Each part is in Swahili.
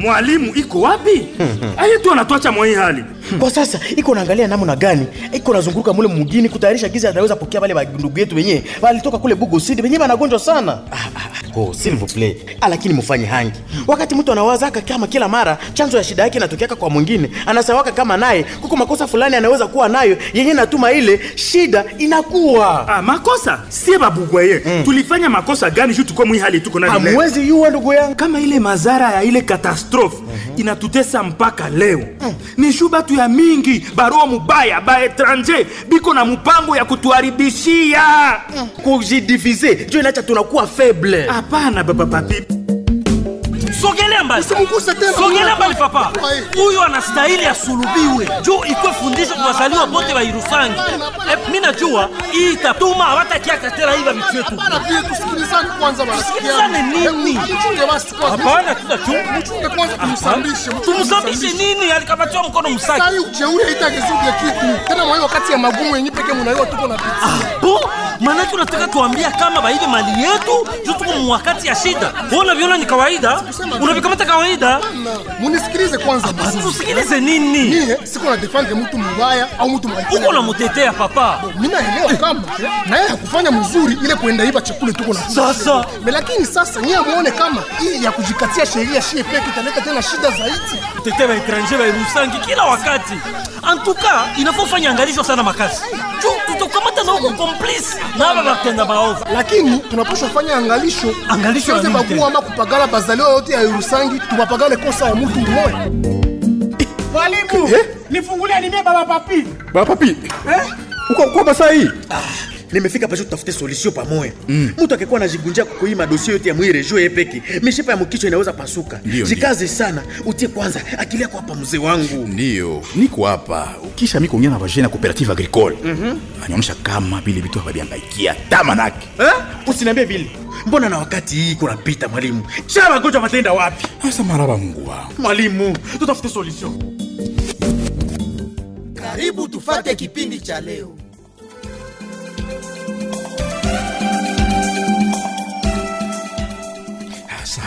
mwalimu iko wapi aye tu anatwacha mwa hii hali kwa sasa iko naangalia namna gani iko nazunguruka mule mugini kutayarisha giza ataweza pokea wale bandugu yetu wenyewe walitoka kule bugo sidi wenyewe wanagonjwa sana ah, ah, oh, s'il vous plaît ah, lakini mufanye hangi wakati mtu anawazaka kama kila mara chanzo ya shida yake inatokeaka kwa mwingine anasawaka kama naye kuko makosa fulani anaweza kuwa nayo yenye natuma ile shida inakuwa ah, makosa sie babugwaye mm. tulifanya makosa gani juu tuko mwi hali tuko nani leo? hamwezi yuwa ndugu yangu kama ile mazara ya ile katastrofe mm-hmm. inatutesa mpaka leo mm. ni shu batu ya mingi barua mubaya ba etranger biko na mpango ya kutuharibishia mm. kujidivize njo inacha tunakuwa faible hapana baba papi sogelea mbali Usimguse tena. sogelea mbali papa Ai. huyu anastahili asulubiwe juu ikwe fundisho kwa wazaliwa bote wa irusangi Eh, mi najua hii itatuma hawatakiaka tena hiva vitu yetu Bana pia tusikilizane kwanza marafiki Tusikilizane yangu. nini? Eh, mchunge basi kwanza. hapana tutachunga Mchunge kwanza tumsambishe. mchunge tumsambishe tumsambishe. nini alikapatiwa mkono msaki Sasa hii ujeuri haitagezuke kitu. Tena mwa hiyo wakati ya magumu yenyewe pekee mnaiwa tuko na pitia. bo maanake unataka tuambia kama baibe mali yetu juu tuko mwakati ya shida Wewe unaviona ni kawaida unavikamata kawaida Bana, Munisikilize kwanza basi. tusikilize nini Mie siko na defend mtu mbaya au mtu mbaya. uko namutetea papa Mimi naelewa kama na yeye hakufanya mzuri ile kuenda iba chakula tuko na Sasa. Me, lakini sasa nyie muone kama hii ya kujikatia sheria shie peke italeta tena shida zaidi. kutetea baetranger bairusangi kila wakati antuka inafaa ufanye angalisho sana makasi juu tutakamata na huko komplisi na aba batenda baovu lakini tunapaswa fanya angalisho Angalisho ya Tusiweze nini bagua tena? ama kupagala bazaliwa yote ya Irusangi tubapagale kosa ya mtu mmoja Mwalimu, nifungulie nimie baba papi. Baba papi. Uko uko basa hii? nimefika pasho tutafute solution pamoja mtu akikuwa anajigunjia kukuhii madosie yote ya mwire juu ye peke mishipa ya mkichwa inaweza pasuka Ndio, jikaze sana utie kwanza akili yako hapa mzee wangu Ndiyo, niko hapa. Ukisha mimi kuongea na vajana ya cooperative agricole. Mhm. Anaonyesha kama vile vitu hawabiangaikia tamanake. eh? usiniambie vile mbona na wakati hii kunapita mwalimu sha magonjwa matenda wapi Sasa maraba Mungu wangu. mwalimu tutafute solution Karibu tufate kipindi cha leo. Sasa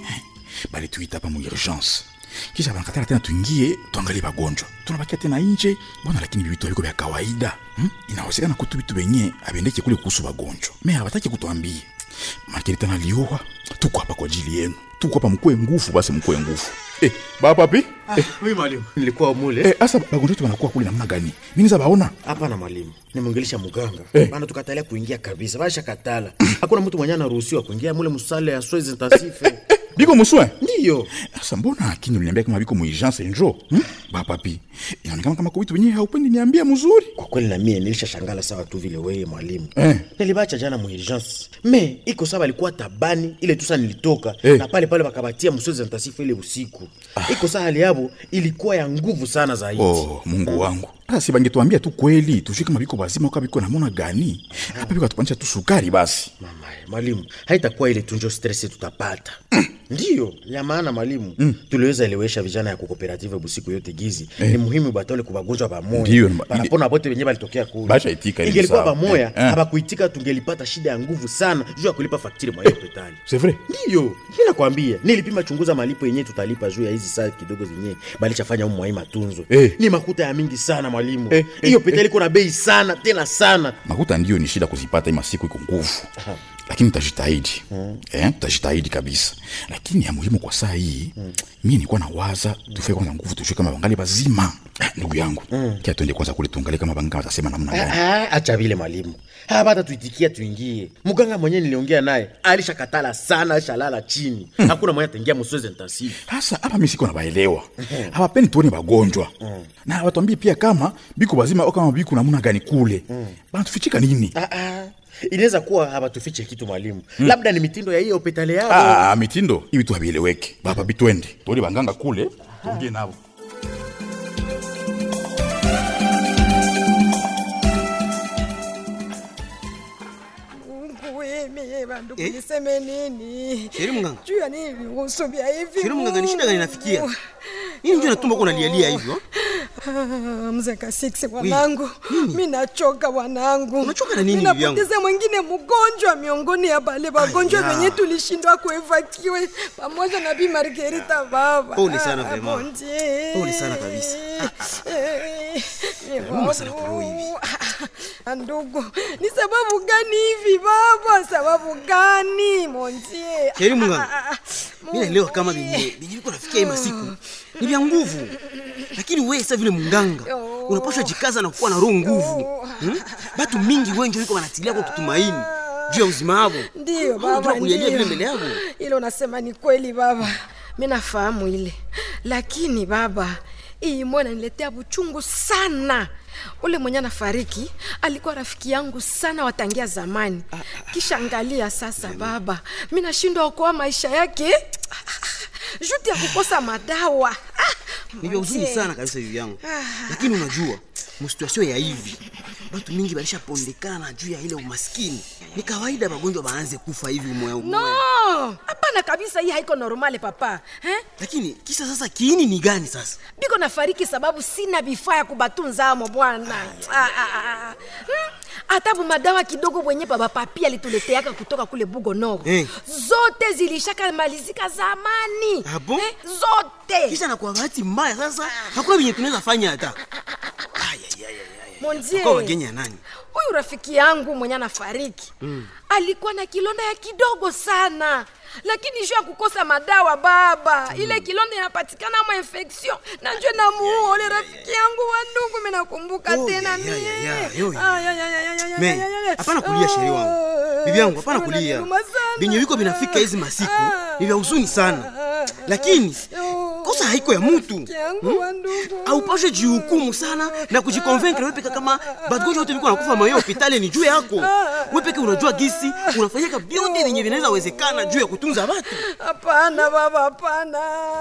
bali tuita hapa mu urgence. Kisha banakatala tena tuingie tuangalie bagonjwa. Tunabakia tena nje bwana, lakini vitu viko vya kawaida. Hmm? Inawezekana kutu vitu wenye abendeke kule kuhusu bagonjwa. Mimi hawataki kutuambia. Makini tena liua. Tuko hapa kwa ajili yenu. Tuko hapa mkue nguvu basi mkue nguvu. Eh, baba papi? Eh, oui mwalimu nilikuwa mule eh, asa bagonjwa wetu wanakuwa kule namna gani? Mimi niza baona. hapana mwalimu nimwongelesha muganga Eh. bana tukatalia kuingia kabisa basha katala hakuna mtu mwenye anaruhusiwa kuingia mule musale ya soins intensive Biko muswe. ndiyo Sasa mbona akini uliniambia kama biko muigence njo? Hmm? Baba papi. Inaonekana kama kwa vitu wenyewe haupendi niambia mzuri. kwa kweli na mie nilisha shangala sawa tu vile weye mwalimu Eh. nilibacha jana muurgence me iko sawa alikuwa tabani ile tusa nilitoka Eh. na pale pale wakabatia msozi ntasifu ile usiku iko saa hali yabo ilikuwa ya nguvu sana zaidi Oh, Mungu wangu. Sasa si bangetuambia tu kweli, tujue kama biko bazima au biko namona gani. Hapa biko atupanisha tu sukari basi. mama mwalimu haitakuwa ile tunjo stress tutapata ndiyo ya maana mwalimu tuliweza elewesha vijana ya kukooperative busiku yote gizi ni muhimu batole kubagonjwa Ndiyo, bamoya ni- banapona bote wenye balitokea kule Basha itika ili ingelikuwa sawa. bamoya Eh, eh. habakuitika tungelipata shida ya nguvu sana juu ya kulipa faktiri mwa hiyo hospitali C'est vrai? ndiyo mi nakwambia nilipima chunguza malipo yenyewe tutalipa juu ya hizi saa kidogo zenyewe balichafanya umu mwai matunzo Eh. ni makuta ya mingi sana mwalimu Eh, hiyo eh, hospitali iko na bei sana tena sana Makuta ndio ni shida kuzipata ima siku iko nguvu. Lakini tutajitahidi. Eh, tutajitahidi kabisa. Lakini ya muhimu kwa saa hii, mimi nilikuwa nawaza tufike kwanza nguvu tujue kama bangali bazima. Eh, Ndugu yangu, kia tuende kwanza kule tuangalie kama banga watasema namna gani. Ah, acha vile mwalimu hapata tuitikia tuingie mganga mwenyewe niliongea naye alishakatala sana alishalala chini hakuna mwenye ataingia msozi intensive Sasa hapa mimi siko nabaelewa. Hawapendi tuone bagonjwa. Na watuambie pia kama biko bazima au kama biko namna gani kule. Bana tufichika nini? ah, ah. inaweza kuwa hawatufiche kitu mwalimu labda ni mitindo ya hiyo hospitali yao Ah, mitindo hivi tu havieleweki. Baba bitwende. Tuone banganga kule, tuongee nao. Mungu wemi bandu kuniseme nini? Sheri mganga. Juu ya nini viruhusu vya hivi? Sheri mganga, ni shida gani Mungu? inafikia? Nini ndio natumba uko unalialia hivyo? Ah, mzee Kasiksi wanangu, mi nachoka wanangu. Unachoka na nini, Mi bibi yangu? napoteza mwingine mgonjwa miongoni ya bale wagonjwa Aya. wenye tulishindwa kuevakiwe pamoja na Bi Margarita baba. Pole sana Ah, vraiment. bon Dieu. Pole sana kabisa. Eh, eh, Nauma sana kwa roho hivi. Ah, Ndugu, ni sababu gani hivi baba? Sababu gani montie? Heri Mungu. Mimi naelewa kama venye venye viko nafikia hii masiku ni vya nguvu, lakini wewe sasa vile munganga unapaswa jikaza na kuwa na roho nguvu. Hmm? Batu mingi wengi wiko wanatilia kwa kutumaini juu ya uzima wao. Ndiyo Unajua baba, kulialia vile ndiyo. mbele yako. Ile unasema ni kweli baba, mi nafahamu ile, lakini baba, hii mwana niletea buchungu sana. Ule mwenye anafariki alikuwa rafiki yangu sana watangia zamani. Kisha angalia sasa baba, mi nashindwa okoa maisha yake juti ya kukosa madawa. Ah, Ni vya huzuni mzee. sana kabisa hivi yangu, lakini unajua msituasio ya hivi batu mingi balishapondekana juu ya ile umaskini. Ni kawaida magonjwa baanze kufa hivi umoya umoya. No, hapana kabisa, hii haiko normale papa eh? Lakini kisa sasa kiini ni gani sasa? biko nafariki sababu sina vifaa ya kubatunza amo bwana Ah, ah, ah. Hmm, hata madawa kidogo bwenye baba papi alituleteaka kutoka kule bugo noro Eh. zote zilishaka malizika zamani Ah bon? eh, zote Kisha na kwa bahati mbaya sasa hakuna venye tunaweza fanya hata. Monzie, Kwa wageni ya nani? huyu rafiki yangu mwenye anafariki mm. alikuwa na kilonda ya kidogo sana lakini juu ya kukosa madawa baba mm. ile kilonda inapatikana ma infection na njo namuua ule rafiki yangu wa ndugu mi nakumbuka Oh, tena ya, ya, mie ya, ya, yo, ya. Ah, ya, ya, ya, ya, ya, Me, ya, ya, ya. hapana kulia sherehe wangu. Ah, Bibi yangu hapana kulia. unaniruma sana. Venye viko vinafika hizi masiku ni vya huzuni sana. Lakini kosa haiko ya mtu. Rafiki yangu wa ndugu Haupashe jihukumu sana na kujikonvaincre wewe peke kama bagonjwa wote viko nakufa mayo hospitali ni juu yako. Wewe peke unajua gisi unafanyika vyote vyenye vinaweza wezekana juu ya kutunza watu. hapana baba hapana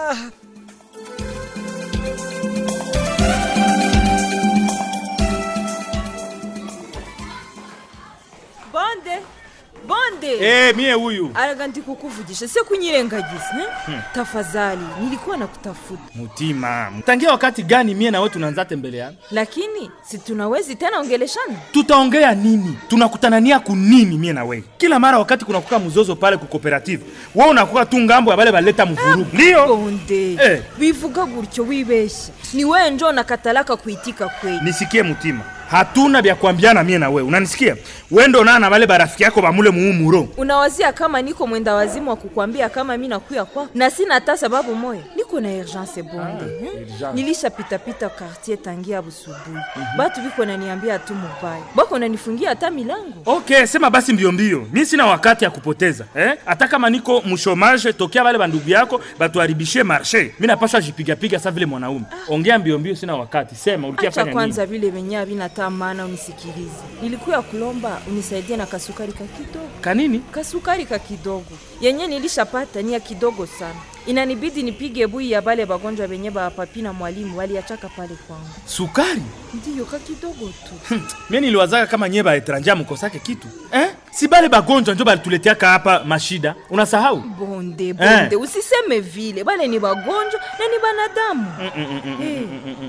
bonde bonde Eh, mie huyu araga ndikukuvugisha se kunyirengagiza eh? tafadhali nilikuwa nakutafuta mutima tangia wakati gani mie nawe tunaanza tembeleana lakini si tunawezi tena ongeleshana tutaongea nini tunakutanania kunini mie na wewe kila mara wakati kunakuka mzozo pale ku cooperative wewe unakuwa tu ngambo ya bale baleta mvurugu ndio bonde Eh. bivuga gutyo wibeshya ni wewe njo nakatalaka kuitika kweli nisikie mutima hatuna vya kuambiana mie na wewe unanisikia wendo naa na bale barafiki yako bamule muumuro unawazia kama niko mwenda wazimu wa kukwambia kama mi nakuya kwako na sina hata sababu moya niko na urgence bonde hmm? urgence. nilishapitapita quartier tangia busubuhi batu biko naniambia tu mubaya bako nanifungia hata milango okay sema basi mbio mbio mi sina wakati ya kupoteza eh? hata kama niko mshomage tokea bale bandugu yako batuharibishie marshe mi napaswa jipigapiga sa vile mwanaume ongea mbio mbio sina wakati sema ulikia acha fanya nini kwanza vile venye havina maana unisikilize nilikuya kulomba unisaidie na kasukari ka kidogo kanini kasukari ka kidogo yenye nilishapata ni ya kidogo sana inanibidi nipige bui ya bale bagonjwa benye bapapi na mwalimu waliachaka pale kwangu sukari ndiyo ka kidogo tu mie niliwazaka kama nye baetranja mukosake kitu eh? si bale bagonjwa njo balituleteaka hapa mashida unasahau bonde bonde usiseme vile bale ni bagonjwa na ni banadamu Eh,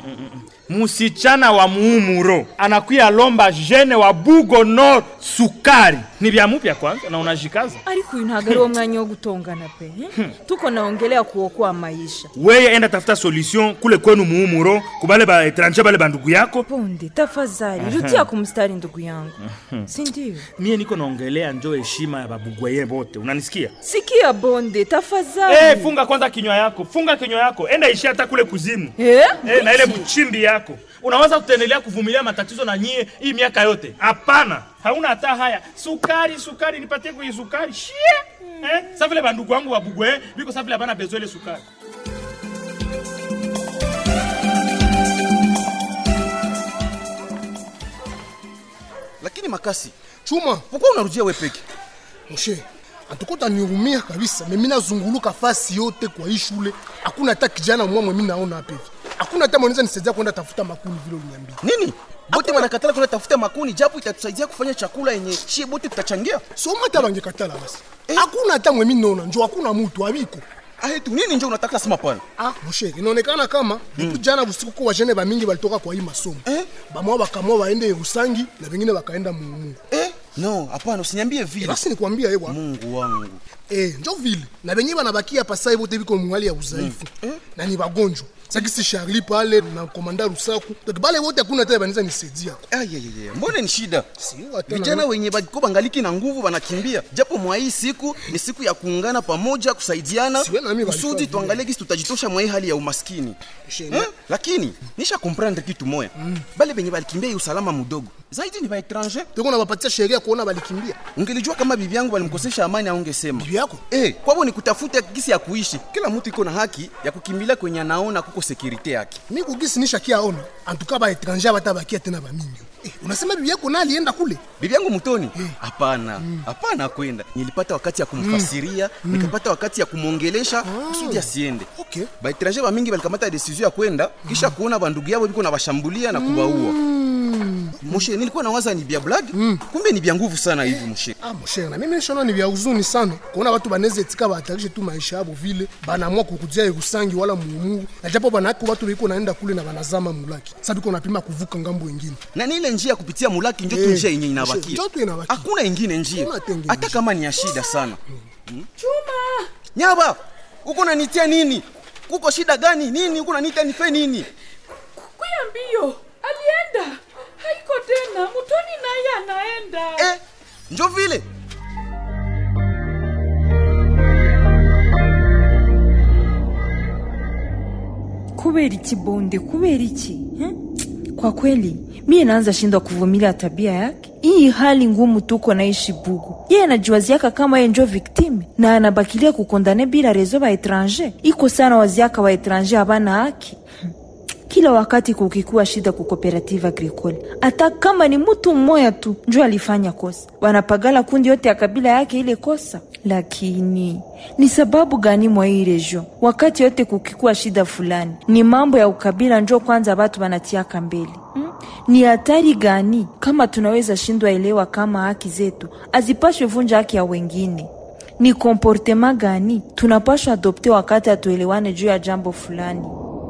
musichana wa muumuro anakuya lomba jene wa bugo nord sukari ni vya mupya kwanza na unajikaza ariko uyu ntabwo ari wo mwanya wo gutongana pe eh? tuko naongelea kuokoa maisha weye enda tafuta solution kule kwenu muumuro kubale baetranje bale bandugu yako bonde tafadhali rutia kumstari ndugu yangu sindio mie niko naongelea njo heshima ya babugweye bote unanisikia sikia bonde tafadhali hey, funga kwanza kinywa yako funga kinywa yako enda ishi hata kule kuzimu Eh? hey, na ile mchimbi yako unaweza kutendelea kuvumilia matatizo na nyie hii miaka yote hapana hauna hata haya sukari sukari nipatie kwenye sukari shie eh? sa vile bandugu wangu babugwe biko sa vile abana bezo ile sukari Lakini makasi, chuma pourquoi unarudia wewe peke? moshe antukuta niumia kabisa mimi nazunguluka fasi yote kwa hii shule hakuna hata kijana mwamwe mimi naona hapa hivi hakuna hata mwanaweza nisaidia kwenda tafuta makuni vile uliniambia Nini? Bote wanakatala kwenda tafuta makuni japo itatusaidia kufanya chakula yenye shie bote tutachangia. soma hata bangekatala basi hakuna hata mwe mimi naona njo hakuna mtu abiko aetu nini njo unataka sema pale ah moshe inaonekana kama mm. jana usiku kwa wajene bamingi balitoka kwa hii masomo eh? bamwa bakamwa waende Rusangi na vengine wakaenda Mungu eh? no hapana usiniambie vile basi nikwambia ewa Mungu wangu eh njo vile na benye banabakia hapa sasa hivi biko mwali ya udhaifu mm. eh? na ni bagonjwa sakisi Charlie pale na komanda Rusaku donc bale wote hakuna tena banaweza nisaidia ayayaya mbona ni shida tena vijana na- wenye bako bangaliki na nguvu wanakimbia japo mwa hii siku ni siku ya kuungana pamoja kusaidiana Siwe na mimi walifanya kusudi vile. tuangalie kisi tutajitosha mwa hii hali ya umaskini Shene. eh? lakini nisha komprendre kitu moya bale benye balikimbia hii usalama mudogo zaidi ni baetranger tuko na bapatia sheria kuona balikimbia ungelijua kama bibi yangu balimkosesha amani aungesema bibi yako eh, kwabo ni kutafuta gisi ya kuishi kila mtu iko na haki ya kukimbilia kwenye anaona kuko sekurite yake mi kugisi nishakia ona antuka ba etranger batabakia tena bamingi eh, unasema bibi yako na alienda kule bibi yangu mutoni hapana hapana kwenda nilipata wakati ya kumfasiria nikapata wakati ya kumwongelesha kusudi asiende okay. baetranger bamingi balikamata desizio ya kwenda kisha kuona bandugu yabo biko na bashambulia na kubaua moshe nilikuwa nawaza ni bya blag kumbe ni bya nguvu sana hivi moshe ah moshe na mimi nishona ni vya huzuni sana kuona watu banaweza etika bahatarishe tu maisha yabo vile banaamua kukujia Rusangi wala muumuru na japo banako watu biko naenda kule na banazama mulaki sasa biko napima kuvuka ngambo wengine na ni ile njia ya kupitia mulaki njo tu Eh, njia yenye inabakia njo tu inabakia. hakuna ingine njia Hakuna hata ingine hata kama ni ya shida sana Hmm? nyaba uko nanitia nini kuko shida gani nini uko nanitia nife nini kuya mbio alienda haiko tena mutoni naye anaenda eh, njo vile kubera iki bonde kubera iki eh? kwa kweli mie naanza shindwa kuvumilia tabia yake hii hali ngumu tuko naishi bugu yeye anajiwaziaka kama ye njo viktime na anabakilia kukondane bila rezo ba etranger iko sana waziaka wa etranger habana haki Hmm. kila wakati kukikuwa shida ku cooperative agricole hata kama ni mtu mmoya tu njo alifanya kosa wanapagala kundi yote ya kabila yake ile kosa lakini ni sababu gani mwa hii region wakati yote kukikuwa shida fulani ni mambo ya ukabila njo kwanza batu banatiaka mbele hmm? ni hatari gani kama tunaweza shindwa elewa kama haki zetu azipashwe vunja haki ya wengine ni komportema gani tunapashwa adopte wakati hatuelewane juu ya jambo fulani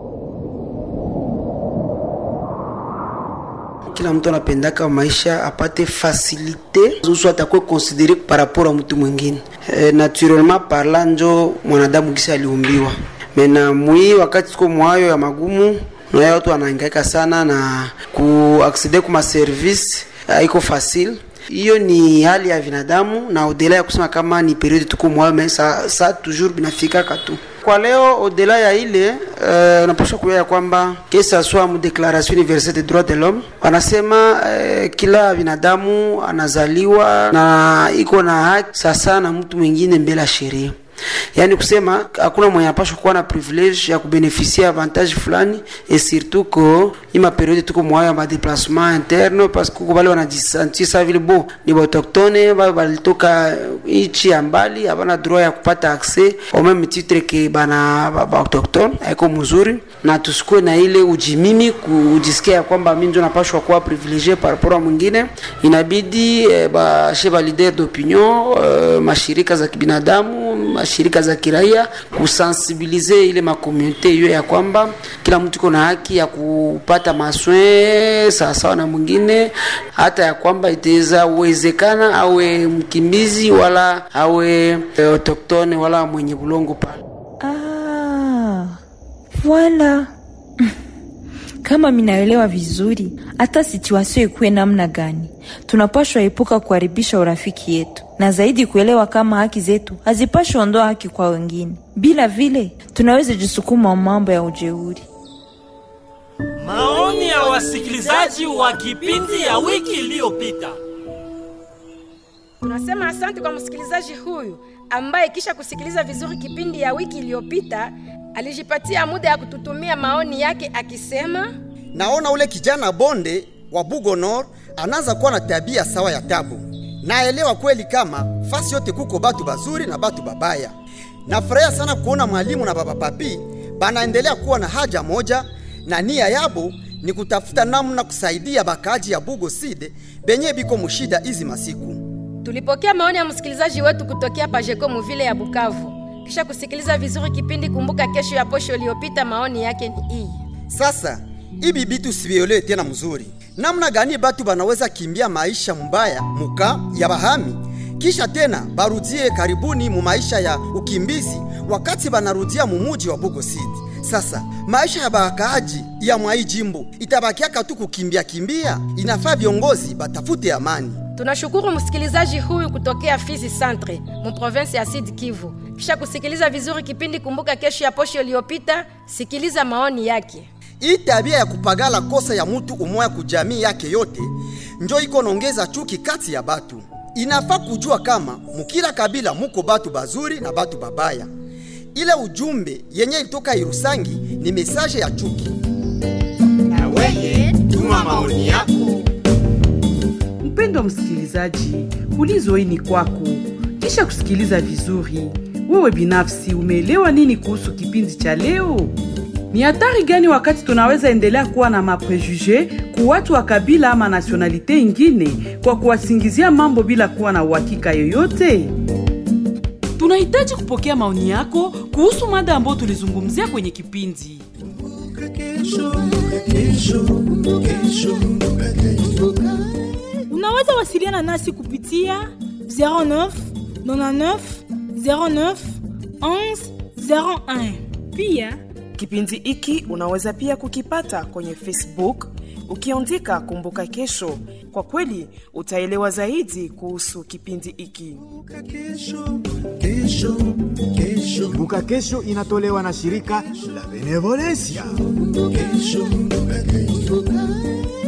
kila mtu anapendaka maisha apate fasilite zusu atakuwe konsidere par rapport a mtu mwingine e, naturellement parla njo mwanadamu kisi aliumbiwa mena mwii wakati tuko mwayo ya magumu nayo watu wanahangaika sana na kuaksede kuma service haiko facile hiyo ni hali ya binadamu na odela ya kusema kama ni periode tuko mwayo me sa, sa toujours binafikaka tu kwa leo odela ya ile uh, unapaswa kuya ya kwamba kesa swa mu declaration universelle des droits de l'homme wanasema uh, kila binadamu anazaliwa na iko na haki sasa na mtu mwingine mbele ya sheria yaani kusema hakuna mwenye anapashwa kuwa na privilege ya kubenefisia avantage fulani et surtout ko ima periode tuko mwayo ya madeplasement interne parce que kuko bale wanajisentir sa vile bo ni baautochtone bale balitoka nchi ya mbali habana droit ya kupata accès au même titre ke bana baautochtone haiko mzuri na tusikuwe na ile ujimimi kujisikia ya kwamba mi njo napashwa kuwa privilegie par rapport a mwingine inabidi eh, bashe ba leader d'opinion eh, mashirika za kibinadamu mashirika za kiraia kusensibilize ile makomunite hiyo ya kwamba kila mtu iko na haki ya kupata maswe sawasawa na mwingine hata ya kwamba itaweza uwezekana awe mkimbizi wala awe eh, autoktone wala mwenye bulongo pale Ah, voilà. Kama minaelewa vizuri, hata situasio ikuwe namna gani, tunapashwa epuka kuharibisha urafiki yetu, na zaidi kuelewa kama haki zetu hazipashwi ondoa haki kwa wengine. Bila vile tunaweza jisukuma mambo ya ujeuri. Maoni ya wasikilizaji wa kipindi ya wiki iliyopita. Tunasema asante kwa msikilizaji huyu ambaye kisha kusikiliza vizuri kipindi ya wiki iliyopita alijipatia muda ya kututumia maoni yake akisema, naona ule kijana bonde wa bugonor anaanza kuwa na tabia sawa ya tabu naelewa kweli kama fasi yote kuko batu bazuri na batu babaya nafurahia sana kuona mwalimu na baba papi banaendelea kuwa na haja moja na nia yabo ni kutafuta namna kusaidia bakaji ya bugo side benye biko mushida izi masiku tulipokea maoni ya msikilizaji wetu kutokea Pajeko muvile ya Bukavu. kisha kusikiliza vizuri kipindi kumbuka kesho ya posho iliyopita maoni yake ni hii Sasa ibi bitu sivielewe tena mzuri, namna gani batu banaweza kimbia maisha mbaya muka ya bahami kisha tena barudie karibuni mu maisha ya ukimbizi wakati banarudia mumuji wa Bugo City. Sasa maisha ya bakaaji ya mwai jimbo itabakiaka tu kukimbia kimbia. Inafaa viongozi batafute amani. tunashukuru msikilizaji huyu kutokea fizi centre mu province ya sud kivu kisha kusikiliza vizuri kipindi kumbuka kesho ya posho iliyopita sikiliza maoni yake Hii tabia ya kupagala kosa ya mutu umoya kujamii yake yote njo iko nongeza chuki kati ya batu. Inafaa kujua kama mukila kabila muko batu bazuri na batu babaya. Ile ujumbe yenye ilitoka Irusangi ni mesaje ya chuki. Na weye tuma maoni yako. Mpendwa msikilizaji, ulizo hii ni kwako. Kisha kusikiliza vizuri, wewe binafsi umeelewa nini kuhusu kipindi cha leo? Ni hatari gani wakati tunaweza endelea kuwa na maprejuge ku watu wa kabila ama nasionalite ingine kwa kuwasingizia mambo bila kuwa na uhakika yoyote? tunahitaji kupokea maoni yako kuhusu mada ambayo tulizungumzia kwenye kipindi unaweza wasiliana nasi kupitia 09 99 09 11 01 pia kipindi hiki unaweza pia kukipata kwenye facebook ukiandika kumbuka kesho kwa kweli utaelewa zaidi kuhusu kipindi hiki kumbuka kesho inatolewa na shirika la benevolencia